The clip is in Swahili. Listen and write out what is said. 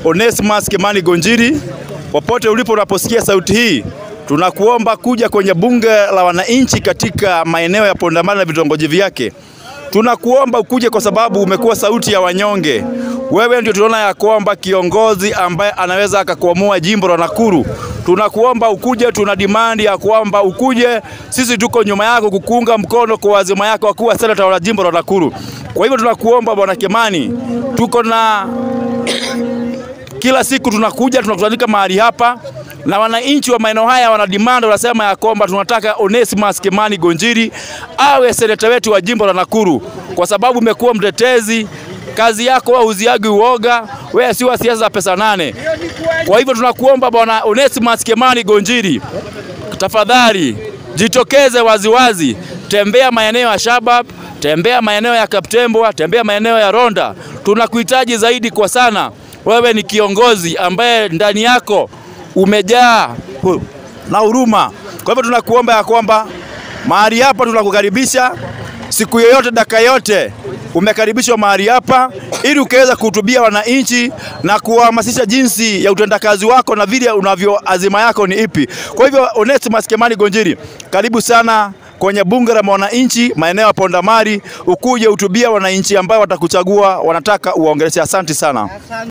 Onesimus Kimani Gonjiri, popote ulipo unaposikia sauti hii, tunakuomba kuja kwenye bunge la wananchi katika maeneo ya Pondamani na vitongoji vyake. Tunakuomba ukuje kwa sababu umekuwa sauti ya wanyonge. Wewe ndio tunaona ya kwamba kiongozi ambaye anaweza akakuamua jimbo la Nakuru. Tunakuomba ukuje, tuna dimandi ya kwamba ukuje. Sisi tuko nyuma yako kukuunga mkono kwa azima yako ya kuwa senata wa jimbo la Nakuru. Kwa hivyo tunakuomba bwana Kimani, tuko na kila siku tunakuja tunakutanika mahali hapa na wananchi wa maeneo haya wana demand, wanasema ya kwamba tunataka Onesimus Kimani Gonjiri awe seneta wetu wa jimbo la Nakuru, kwa sababu umekuwa mtetezi. Kazi yako hauziagi uoga, wewe si wa siasa za pesa nane. Kwa hivyo tunakuomba bwana Onesimus Kimani Gonjiri, tafadhali jitokeze waziwazi, tembea maeneo ya Shabab, tembea maeneo ya Kaptembwa, tembea maeneo ya Ronda. Tunakuhitaji zaidi kwa sana. Wewe ni kiongozi ambaye ndani yako umejaa hu- na huruma. Kwa hivyo tunakuomba ya kwamba mahali hapa tunakukaribisha siku yoyote, dakika yote umekaribishwa mahali hapa ili ukaweza kuhutubia wananchi na kuwahamasisha jinsi ya utendakazi wako na vile unavyo azima yako ni ipi. Kwa hivyo Onesimus Kimani Gonjiri, karibu sana kwenye bunge la wananchi maeneo ya Pondamari, ukuje hutubia wananchi ambao watakuchagua, wanataka uwaongeleshe. Asante sana.